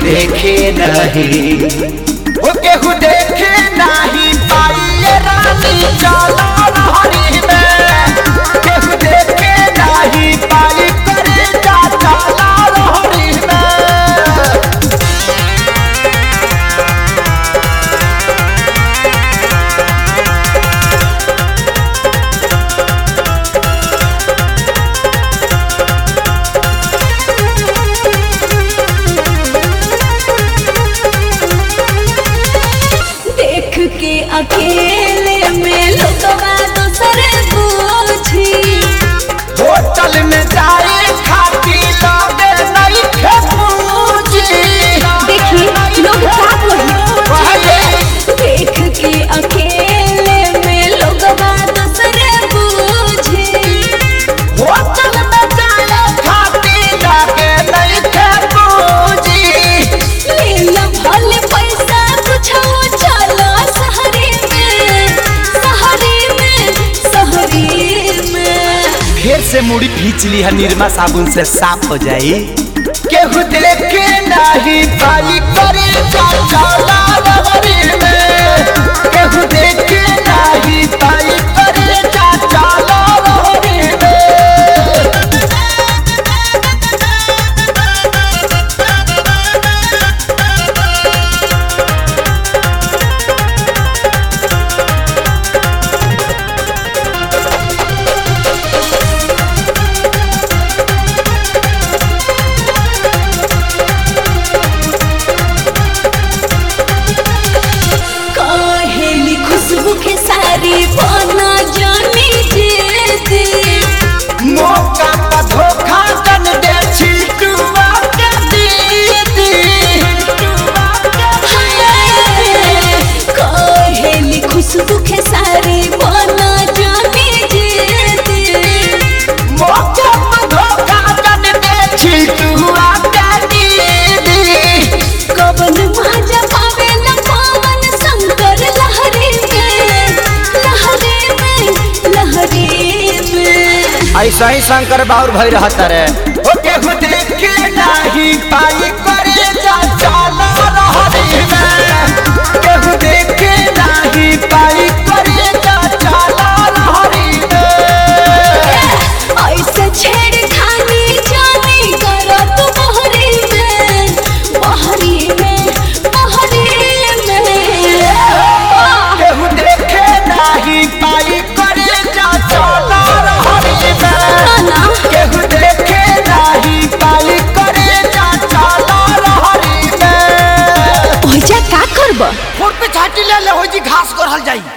देखे नहीं ओ केहू देखे नहीं पाइए रानी चला रहरी में केहू देखे नहीं पाई करे जा चला रहरी में देख के अकेले में लोगवा दूसरे पूछी होटल में जाए खाती लगे नहीं खे पूछी देखी लोग का बोली देख के अकेले में लोगवा दूसरे पूछी होटल में जाए खाती लगे नहीं खे पूछी लीला भले पैसा कुछ चलो शहरी में शहरी में शहरी में फिर से मुड़ी खींच ली है निरमा साबुन से साफ हो जाई केहू देखे नहीं पाई करे जा चला रहरी में केहू देखे नहीं पाई करे जा चला रहरी में कहेली खुशबू के सारी बना जानी जेती मौका पर धोखा दन दे छिटुआ के दीदी कहेली खुशबू के सारी बना जानी जेती मौका पर धोखा दन दे छिटुआ के दीदी कवन माजा पावेला पावन शंकर लहरी में लहरी में लहरी में ऐसा ही शंकर बाउर भई रहता रे ओ केहू देखे नहीं पाई करे जा चला रहरी में केहू देखे नहीं पाई करे जा चला रहरी में ऐसे छेड़खानी जानी करो तू बहरी में बहरी में बहरी में केहू देखे नहीं पाई करे जा चला रहरी में ना केहू देखे नहीं पाई करे जा चला रहरी में ओइजा का करब फुट पे छाटी ले ले हो जी घास करल जाई